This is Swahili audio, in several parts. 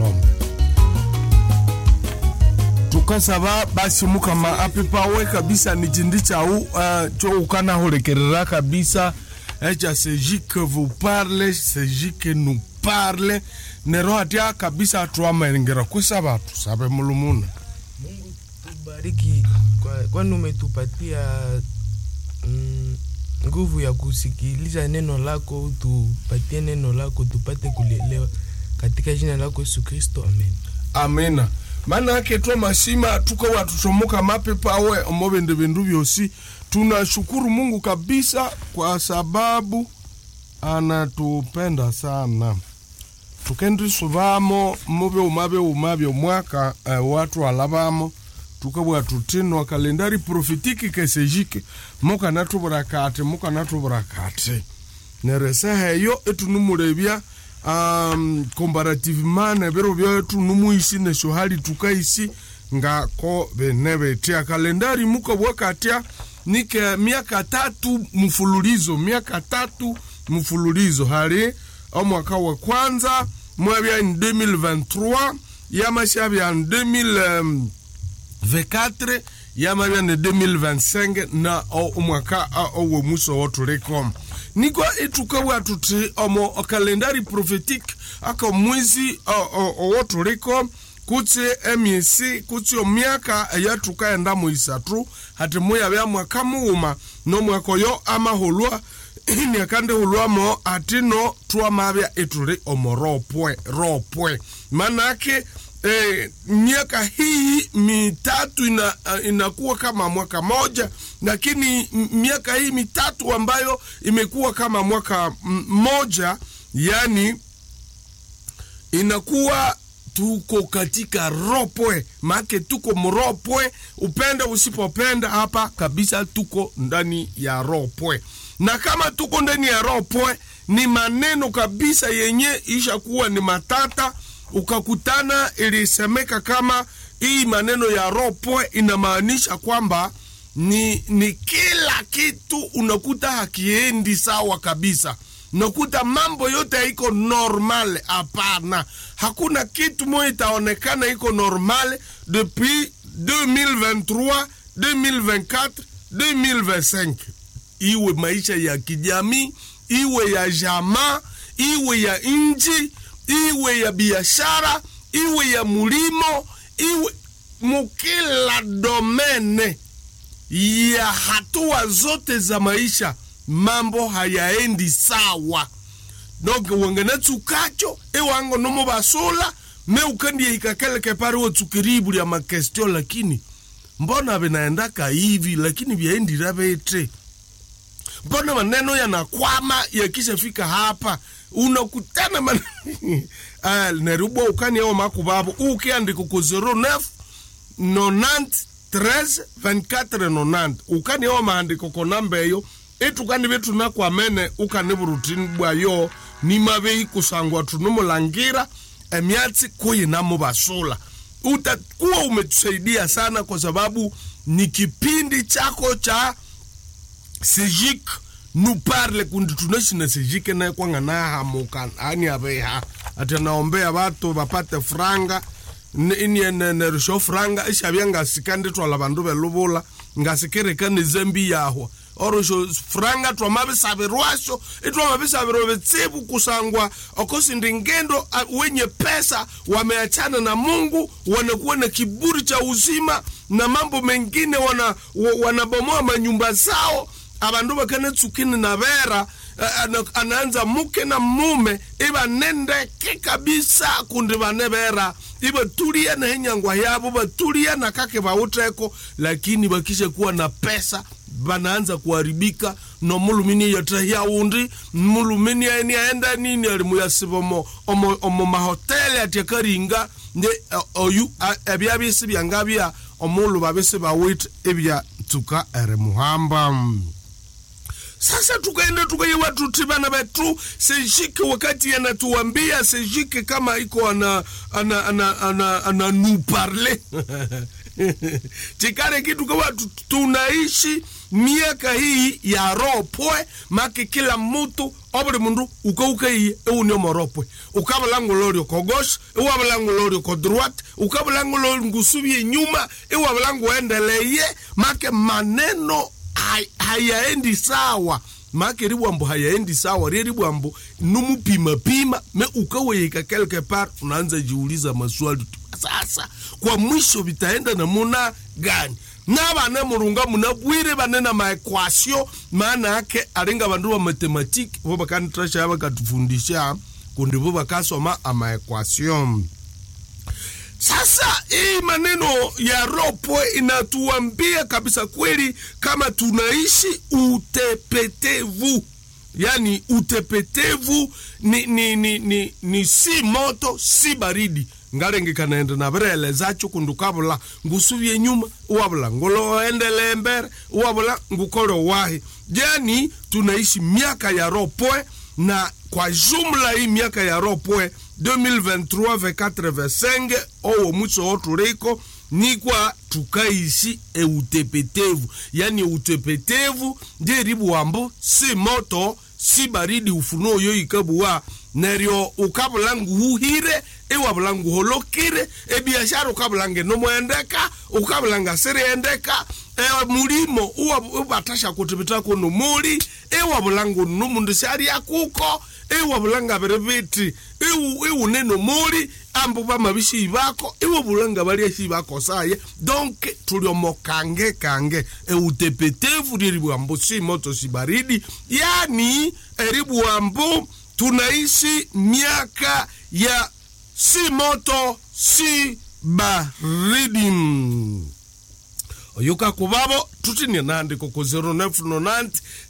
ng'ombe tukasaba basi mukama apipawe kabisa ni chindi chau uh, cho ukanahulekerera kabisa echa seji que vous parle seji que nous parle nero hatia kabisa twamaengera kwisaba tusabe mulumuna Mungu tubariki kwa, kwani umetupatia mm, nguvu ya kusikiliza neno lako, tupatie neno lako tupate kulielewa katika jina lako Yesu Kristo, amen. amina maana yake twa masima tuko watutomoka mapepawe omovende vindu vyosi tunashukuru mungu kabisa kwa sababu anatupenda sana tukendisuvamo muvyuma vyuma vyomwaka uh, watu alavamo tukabwa tutinwa kalendari profitiki kesejike mukanatuvura kati mukanatuvura kati nereseha eyo etunumulevya um, comparativement neviro vyetu numuisi nesho hali tukaisi ngako vene vetia kalendari mukabwa katya nike miaka tatu mfululizo miaka tatu mfululizo hali omwaka wa kwanza mwavya ni 2023 yamashavya ni 2024 yamavya ni 2025 na omwaka owe muso wotuliko niko itukawa tuti omo kalendari prophetique aka mwezi owotuliko kutsi emyesi kutsi omyaka eyatukaenda mu isatu hati muyavya mwaka muuma nomwaka oyo amahulwa niakandihulwamo atino twamavya ituli omo ropwe ropwe manake eh, miaka hii mitatu ina, uh, inakuwa kama mwaka moja lakini miaka hii mitatu ambayo imekuwa kama mwaka mmoja yani inakuwa tuko katika ropwe maake tuko mropwe upende usipopenda hapa kabisa tuko ndani ya ropwe na kama tuko ndani ya ropwe ni maneno kabisa yenye ishakuwa ni matata ukakutana ilisemeka kama hii maneno ya ropwe inamaanisha kwamba ni, ni kila kitu unakuta hakiendi sawa kabisa nakuta mambo yote haiko normal hapana hakuna kitu moja itaonekana iko normal depuis 2023 2024 2025 iwe maisha ya kijamii iwe ya jamaa iwe ya nchi iwe ya biashara iwe ya mulimo iwe mukila domene ya hatua zote za maisha mambo hayaendi sawa donc wengene tsukacho ewango nomo basula me ukandie ikakeleke pare wotsukiribu lya makestio lakini mbona vinaendaka hivi lakini vyaendira vete mbona maneno yanakwama yakishafika hapa unakutana man... uh, nerubwa ukani ao makuvavo ukiandika ku 09 90 13 24 90 ukani ao maandiko konamba eyo etukani vetunakwamene ukani vurutini bwayo nimavei kusangwa tunumulangira emyatsi kuyinamo vasula utakuwa umetusaidia sana kwa sababu ni kipindi chako cha sejik nuparle kundi tunashina sejike naye kwanga nahamuka ani aveha ati naombea vatu vapate franga inienerisho franga ishavya ngasikandi twala vandu veluvula ngasikirekani zembi yahwa orosho franga twamavisavirwasho itwamavisavirwa vitsivu kusangwa okosindi ngendo wenye pesa wameachana na mungu wanakuwa na kiburi cha uzima na mambo mengine wana, wanabomoa manyumba zao avandu vakanetsukini na vera anaanza muke na mume ivanendeke kabisa kundi vane vera ivatulia na henyangwa yavo vatulia na kake vauteko lakini vakisha kuwa na pesa vanaanza kuharibika no mulumini yatahia undi mulumini aeni aenda nini alimuyasiva omo, omo, omo mahoteli atiakaringa nde oyu ebya bisi byanga bya omulu babisi bawit ebya tuka ere muhamba sasa tukaenda tukaiwa tutibana betu sejike wakati anatuambia sejike kama iko ana ana ana ana, ana nous parler chikare kitu kawa tu- tunaishi miaka hii ya ropwe make kila mutu obuli mundu ukaukai euniomo ropwe ukabulangu lori ukogosha iwabulangu lori uko droite ukabulangu lori ngusubie nyuma iwabulangu endeleye make maneno hay- hayaendi sawa make ribwambo hayaendi sawa rie ribwambo numupimapima me ukaweyeka quelque part unaanza jiuliza maswali tu sasa kwa mwisho vitaenda namuna gani na bane murunga munabwire bane na maekwasio maana yake aringa bandu ba matematiki bo bakanitrasha bakatufundisha kundi bo bakasoma amaekwasio sasa hii maneno ya ropo inatuambia kabisa kweli kama tunaishi utepetevu yani utepetevu ni, ni, ni, ni, ni si moto si baridi ngalenge kanaenda na berelezacho kundu kabula ngusuvye nyuma uwabula nguloendele mbere uwabula ngukole wahi yani tunaishi miaka ya ropoe na kwa jumla hii miaka ya ropoe 2023 24 25 owo mwiso oturiko nikwa tukaishi eutepetevu yani utepetevu ndiribu wambo si moto si baridi ufunuo yo ikabuwa neryo ukabula nguhuhire iwabula nguholokire ebiashara ukabula ngenomoendeka ukabula ngasiriendeka e, mulimo uwa- ubatasha kutibitako nomuli iwabula ngunu mundu syali kuko iwabula ngabiri biti iwu- iwune nomuli ambu bamabishi bako iwabula nga baliashi bako saye donc tuliomo kange kange eutepetevu lilibwambo si moto si baridi yani eribwambo tunaishi miaka ya si moto si baridi oyuka kubabo tutinie nandiko ku 0990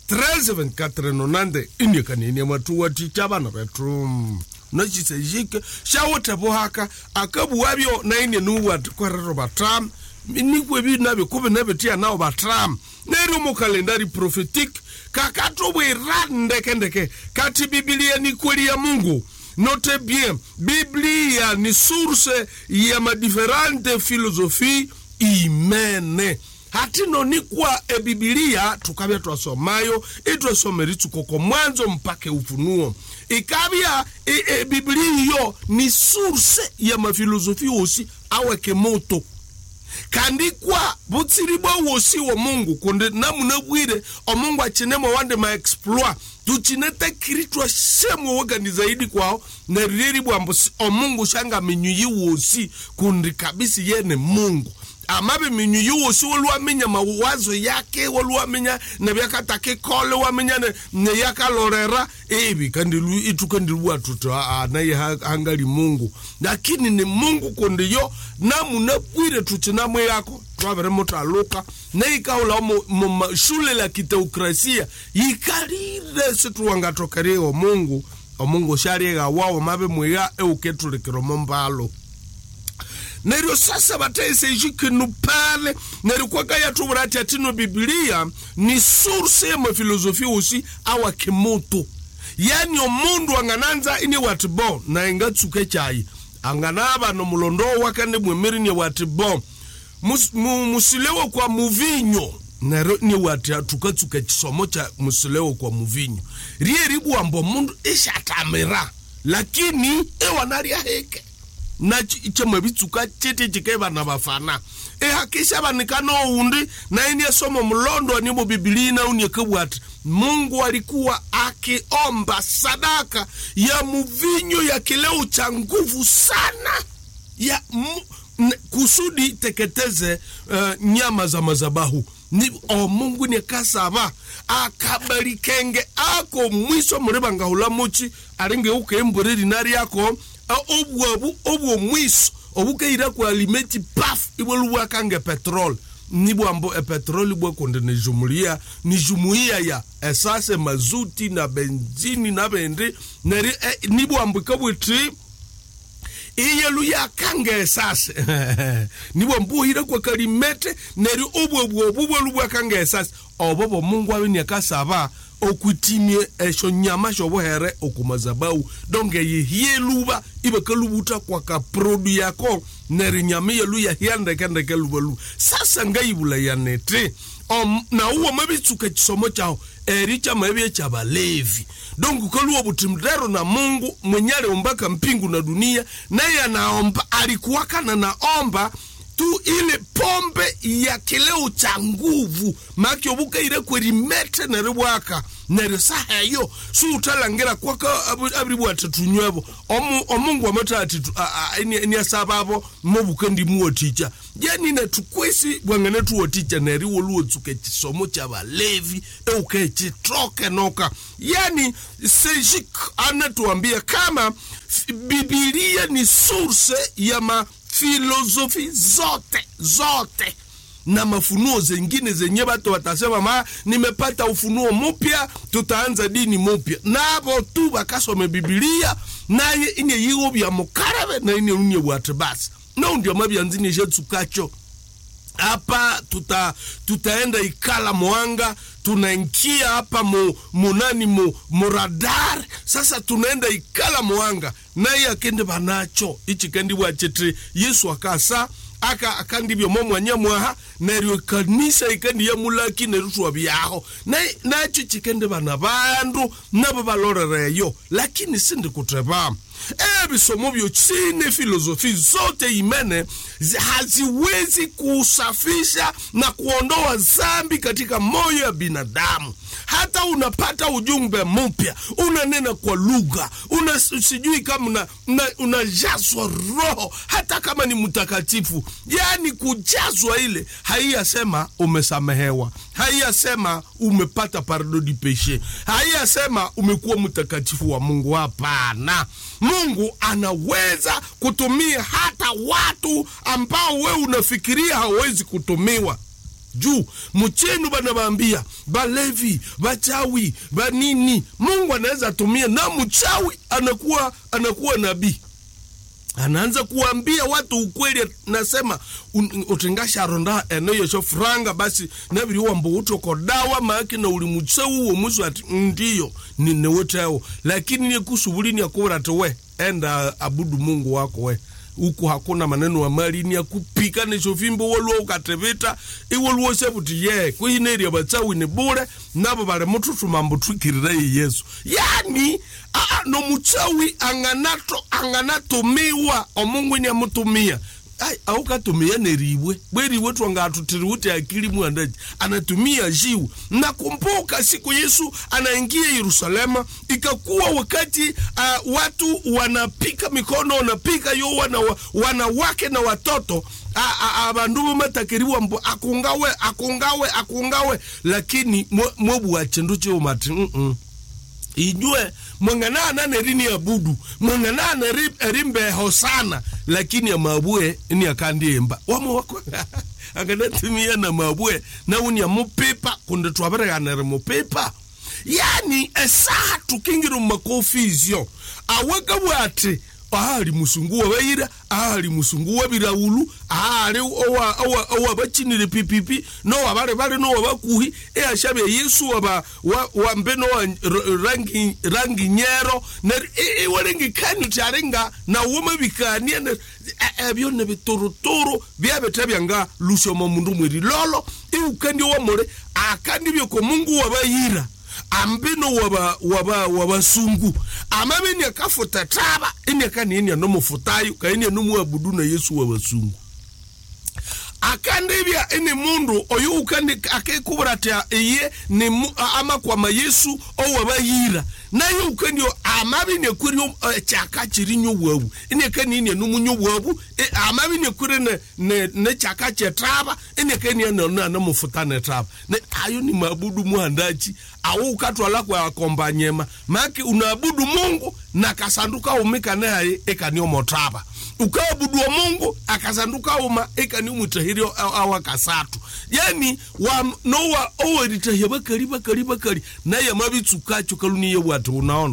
132490 inikanini matuwa ticha bana betu nachisejike shawote bohaka akabuwabyo naine nuwat kwerero batram nikwe bi nabe kube nabe tia nao batram neri mu kalendari prophetique kakatobwira ndekendeke kati bibilia ni kweli ya mungu note bien biblia ni source ya madiferente philosophie imene hatino nikwa ebibilia tukabya twasomayo itwasomera itsukoko mwanzo mpaka ufunuo ikabya e, e, bibilia iyo ni source ya mafilosofi osi aweke moto kandi kwa butsiri bwa wosi wa mungu kundi namunabwire omungu achinemo wande maexploit tuchinete kiritwa shemwe wogani zaidi kwao neriri bwambo si- omungu shanga minyuyi wosi kundi kabisi yene mungu amabe minyuyi wosi woluwamenya mawazo yake woluwamenya nebyakatakikole wamenya ne- neyakalorera ebi kandi lu- itu kandi luwatuta naye ha- hangali mungu lakini ni mungu kundi yo namunabwire tuchinamwe yako twavere mutaluka neikaula mu mu mashule la kiteokrasia yikalire situwangatokerie omungu omungu shariega wawo mabe mwiga euketulikiromo mbalo neryo sasa bataisejikinu pale neryo kwakayatubura ati atino bibilia ni source ya mafilosofi osi awa kimoto yani omundu angananza ini wati bo na ingatsuke chayi anganaba nomulondo wakane mwemirini wati bo Mus- mu- musilewo kwa muvinyo nero ni wati tukatsuka chisomo cha musilewo kwa muvinyo rie ribwambo mundu ishatamira lakini ewanalya heke na chemwe bitsuka chete chike bana bafana ehakisha banikana oundi naini esoma mulondo nibo bibilina uniekebwati mungu alikuwa akiomba sadaka ya muvinyo ya kileo cha nguvu sana ya mu, n- kusudi teketeze uh, nyama za mazabahu ni o mungu nekasaba akabalikenge ako mwiso muriba ngahula muchi alinge ukembure rina ryako uh, obwabu obwo mwiso obukeira ku alimeti paf ibwe lubwakange petrol nibwambo epetroli bwekonde nijumulia nijumuia ya esase mazuti na benzini na bendi neri eh, nibwambo ikabwiti iyelu yakange esase nibwo mbuhire kwa kalimete neri ubwo bwo bubwo lubwakange esase obo bo mungu abe nyakasaba okwitimie esho nyama shobohere okumazabau donc eyihie luba ibe kalubuta kwa kaprodu yako neri nyama yelu yahia ndekendeke lubalu sasa ngaibula yanete um, na uwo mabitsuka chisomo chao eri chama ebye cha balevi donc kaluwa butimdero na mungu mwenye aliumbaka mpingu na dunia naye anaomba alikuwakana naomba tu ile pombe ya kileo cha nguvu maki obuka ile kwerimete neribwaka neryo saha eyo suutalangira kwaka abiribwate tunywebo Omu- omungu amatati niasababo mobuka ndimuwoticha yani netukwesi bwangene tuwoticha neriwo luwotsuka ekisomo kya balevi euka ekitoke noka yani sejik anatuambia kama f- bibilia ni source ya mafilosofi zote zote na mafunuo zengine zenye watu watasema ma nimepata ufunuo mpya tutaanza dini mpya nabo tu bakasome bibilia naye ine yiwo bya mukarebe na ine unye bwate basi no ndio mabyanzini jetsukacho hapa tuta tutaenda ikala mwanga tunaingia hapa mu, munani mu, muradar sasa tunaenda ikala mwanga naye akende banacho ichi kendi bwachete yesu akasa aka akandibyo momwanya mwaha neryo kanisa ikendi yamulaki nerutwa byaho Na- nacho chikende bana bandu nabo balorereyo lakini sindi kuteba ebisomo byo chine filosofi zote imene zi- haziwezi kusafisha na kuondoa zambi katika moyo ya binadamu hata unapata ujumbe mpya unanena kwa lugha una sijui kama una, una, unajazwa roho hata kama ni mtakatifu yaani kujazwa ile haiyasema umesamehewa haiyasema umepata pardo di peshe haiyasema umekuwa mtakatifu wa mungu hapana mungu anaweza kutumia hata watu ambao wewe unafikiria hawezi kutumiwa juu mchenu banabambia balevi bachawi banini mungu anaweza tumia na mchawi anakuwa anakuwa nabii anaanza kuambia watu ukweli nasema un- utingasharonda eno yesho franga basi nabiri wambo utoko dawa maake na uli mutseu wo musu ati ndiyo ninewoteo lakini nikusubulini akubura ati we enda abudu mungu wako we huku hakuna maneno ya malini ya kupika nishofimbo woluwa ukatevita iwoluwo sebuti ye kuhineria batsawi ni bure nabo bali mututuma mbutwikirira ye yesu yani aa nomutsawi anganato anganatumiwa omungu ni amutumia ai aukatumia neribwe bweribwe twangatutiri uti akili mwandaji anatumia jiwe nakumbuka siku yesu anaingia yerusalema ikakuwa wakati uh, watu wanapika mikono wanapika yo wana, wanawake na watoto a- a- abandu bomatakeriwa mbu akungawe akungawe akungawe lakini mwe- mwebwa chindu chiumati mm -mm ijue mwanganana nerini abudu mwanganana eri- erimbeho sana lakini amabue ni akandiemba wamo wako akanatumia na mabue nauni amupipa kunde twabereganere mupipa yani esaha tukingira mumakofi izyo aweka bwati ahali musungu wabaira ahali musungu wabiraulu ahali owa- owa- owabakinire pipipi nowabale bale nowabakuhi eashabya yesu waba wa- wambe nowa r- rangi rangi nyero ner iwalengikani uti alinga nawomabikania ner- e- ebyo nebituruturu byabetabyanga lusyomo mundu mweri lolo iukandi wamule akandi byoko mungu wabayira ambino waba waba wabasungu amabeni akafuta taba ini akanienia nomufutayo kaenia nomuabudu na yesu wabasungu akandibya ini mundu oyo ukandi akekubura ati iye ni mu- a- amakwama yesu owabayira naye ukandio amabi nekwirio ekyaka kirinyo bwabu inekaninia nomunyo bwabu e, amabi nekwire ne- ne- nekyaka kyetaba inekania namufuta netaba ne ayo ni mabudu mwandachi awo ukatwala kwa akombanyema maki unaabudu mungu na kasanduka umika naye ekaniomotaba ukaabudu wa mungu akasanduka uma ekaniumwitahirio awa kasatu yani wa nowa oweritahia bakali bakali bakali naye mabitsukacho kaluniye bwati unaona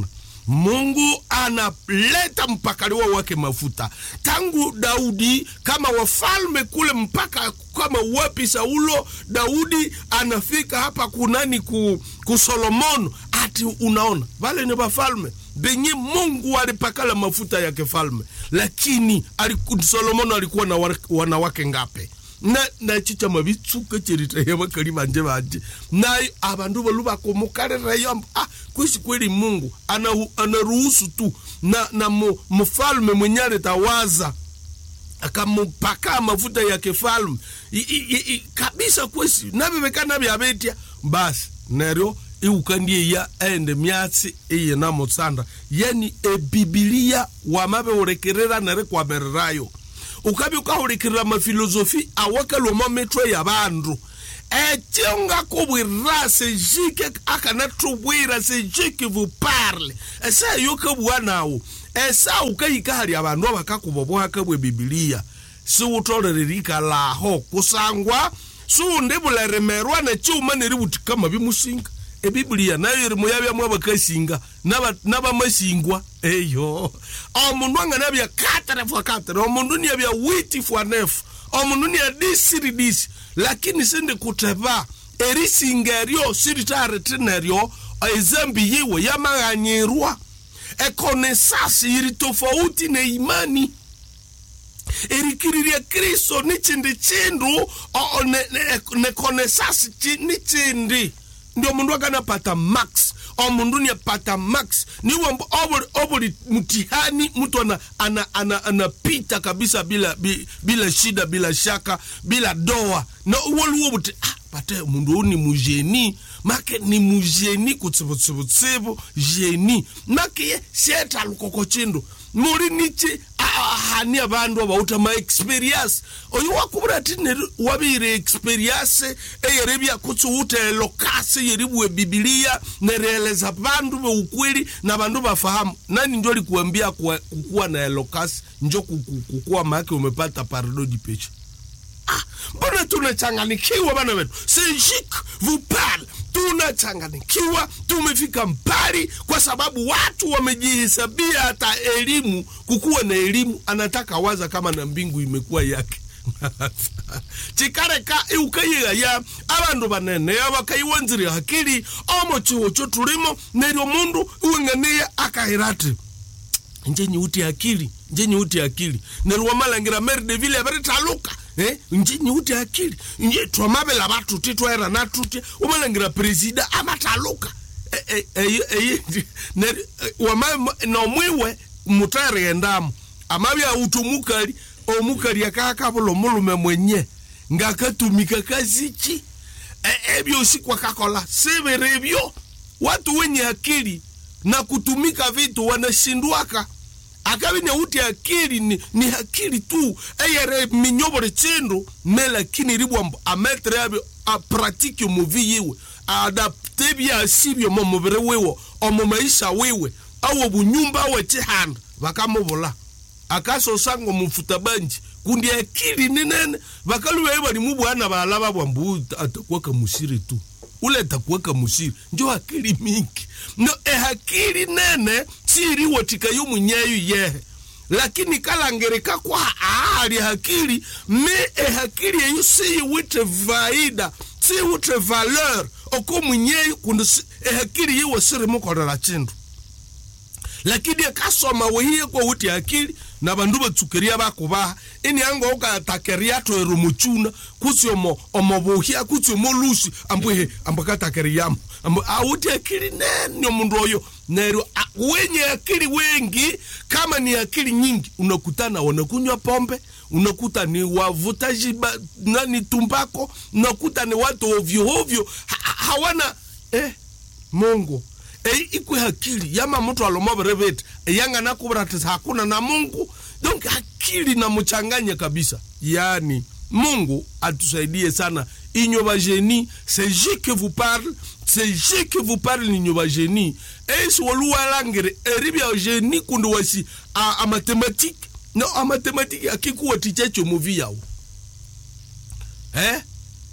mungu analeta mpakaliwa wake mafuta tangu daudi kama wafalme kule mpaka kama wapi saulo daudi anafika hapa kunani ku, ku solomono ati unaona vale ni vafalme benye mungu alipakala mafuta ya kifalme lakini aliku, solomono alikuwa na wa- wanawake ngape na nachicha mabitsuka cherita bakali banje banje nayo abandu balu bakomukalirayo ah, kwisi kweli mungu anahu- anaruhusu tu na, na mu, mfalme mwenye alitawaza akamupaka mafuta ya kifalme I- i- i- i- kabisa kwesi nabebekana byabetia basi neryo iukandie ya ende myatsi iye na mutsanda yani ebibilia wamabeurekerera nere kwamererayo ukabi ukahulikirira mafilosofi awakalwamo mitwe ya bandu ekyo ngakubwirira sejike akanatubwira sejike vuparle esayo kabua nawo esa ukahika hali abandu abakakuba bwakabwe bibilia siwutolelelika laho kusangwa siwundibuleremerwa nekyuma neributikama bimusinga ebibilia nayo iri muyabyamu abakasinga naba- nabamasingwa eyo omundu anganabya katara fwa katara omundu niabya witi fwa nefu omundu nia disiri disi lakini sindi kuteba erisinga eryo siritaarete neryo ezambi yiwe yamaghanyirwa ekonesasi iri tofauti ne imani erikiriria kristo ni chindi chindu o- o- ne- ne- nekonesasi chi- ni chindi ndio mundu akanapata max omundu niapata max niwe mbu- obuli, obuli mtihani mtu ana, ana, ana, anapita kabisa bila, bi- bila shida bila shaka bila doa na woluwo buti ah, pate mundu huu ni mujeni make ni mujeni kutsibutsibutsibu jeni make ye sieta lukoko chindu muri nichi hani abandu abauta ma experience oyo wakubura ati neri wabire experience eyere byakutsi utelo kasi yeribwe bibilia nereleza bandu beukweli na bandu bafahamu nani njo likuambia kuwa- kukuwa na elokasi njo kuku- kukuwa make umepata pardo di peche Ah, mbona tunachanganikiwa bana wetu sejik vupal tunachanganikiwa tumefika mbali kwa sababu watu wamejihesabia hata elimu kukuwa na elimu anataka waza kama na mbingu imekuwa yake chikareka iukayiyaya abandu banene bakaiwanzire hakili omo chiwo cho tulimo neryo mundu iweng'aniye akahira ati nje nyiuti akili nje nyiuti akili neryo wamalangira meri devile abaritaluka eh? nje nyiuti akili nje twamabela batuti twaera natuti umalangira presida amataluka Eh, eh, eh, eh, neryo, eh, wama- nomwiwe mutariendamu amabya utumukali omukali akakabula omulume mwenye ngakatumika kazichi E- ebyosi kwakakola sibiri ebyo watu wenye akili na kutumika vitu wanashindwaka akabi neuti akili ni, ni akili tu eyere minyobore chindu me lakini ribwambo ametre abyo apratike muvi yiwe adapte byasibyo mu mubiri wiwo omu maisha wiwe awo bunyumba awe chihanda bakamubula akasosango mufuta banji kundi akili ninene bakalubaye bali mubwana balaba bwambu atakuwaka musiri tu ule atakuwaka musiri njo akili mingi no ehakili nene siriwotika yumunyeyu yehe lakini kalangereka kwa ali hakili me ehakili eyu siyiwite vaida siyiwite valeur oko munyeyu kundi si- ehakili yiwe sirimukolera chindu lakini akasoma wehiye kwa wuti akili na bandu batsukeria bakubaha ini anga ukatakeria toero muchuna kutsi omo omo buhia kutsi omo lusi ambwehe ambakatakeriamo ambo awuti akili nene omundu oyo neryo a- wenye akili wengi kama ni akili nyingi unakutana wanakunywa pombe unakuta ni wavuta jiba nani tumbako unakuta ni watu ovyo ovyo ha, ha- hawana eh, mungu ei ikwe hakili yama mtu alomobere vete eyanga nakubura ati hakuna na mungu donc akili na mchanganya kabisa yani mungu atusaidie sana inyoba geni c'est je que vous parle c'est je que vous parle ninyoba geni esi woluwalangire eribya geni kundi wasi a, a mathématique no a mathématique akikuwa tichacho muvi yawo eh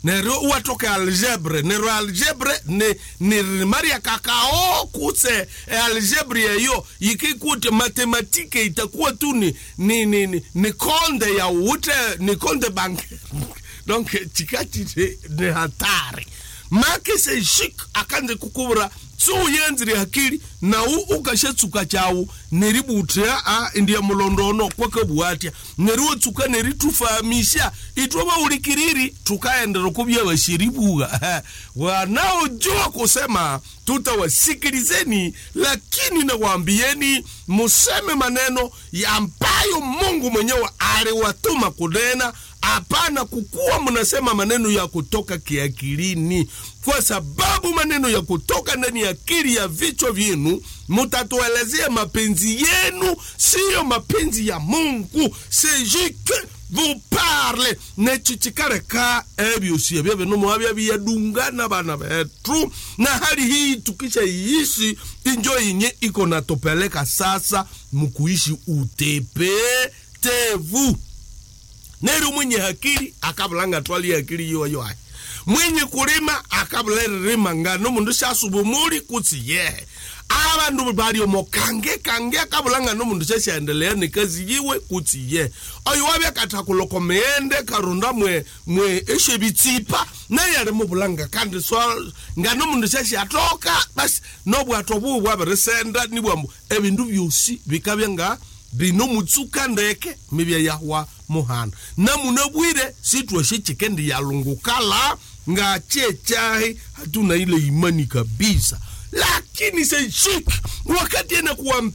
nero watoke algebre nero algebre ni, ni maria kakao kuse e algebre yeyo ikikute matematike itakuwa tu ni, ni, ni, ni, ni konde ya ute ni konde bank donc chikati ni, ni hatari make se shik akanze kukubura so uyenzire hakili na u ukashetsuka chawu neributya a ndiya mulondono kwakabwatya neriwotsuka neritufahamisha itwe baulikiriri tukaendera kubya bashiribuga wanaojua kusema tutawasikilizeni lakini nawaambieni museme maneno ambayo mungu mwenyewe aliwatuma kunena hapana kukuwa mnasema maneno ya kutoka kiakilini kwa sababu maneno ya kutoka ndani ya akili ya vichwa vyenu mutatuelezea mapenzi yenu siyo mapenzi ya mungu sejike vous parle nechichikareka ebyosi ebyo bino mwabya biyadungana bana betu na hali hii tukisha iishi injo yenye iko natopeleka sasa mkuishi utepetevu neri mwenye hakili akabulanga twali hakili yoyoayi mwenye kulima akabula eririma ngano mundu syasubumuli kutsi yehe abandu bali omokange kange akabulanga nomundu syasyaendelea nikazi yiwe kutsi ye oyo wabya kathakuluko meende karunda mwe mwe eshebitsipa naye ali mubulanga kandi so ngano mundu syasyatoka basi nobwato bubu bwabirisenda nibwambu ebindu byosi bikabya nga binomutsuka ndeke mibya yahwa muhana namuna bwire sitwashe chikendi yalungukala nga chechahi hatuna ile imani kabisa lakini seshik wakati ena kuwa